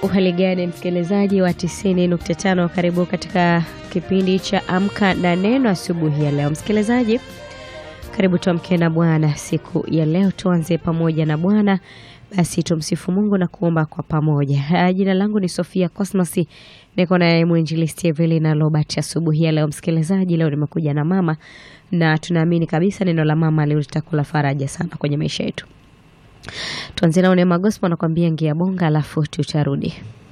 Uhali gani msikilizaji wa 90.5, karibu katika kipindi cha Amka na Neno asubuhi ya leo. Msikilizaji, karibu tuamke na Bwana siku ya leo, tuanze pamoja na Bwana. Basi tumsifu Mungu na kuomba kwa pamoja. Jina langu ni Sofia Cosmas, niko naye mwinjilisti Evelina Robert asubuhi ya leo. Msikilizaji, leo nimekuja na mama na tunaamini kabisa neno la mama leo litakula faraja sana kwenye maisha yetu. Tuanze na Neema Gospel nakwambia ngia bonga, alafu tutarudi.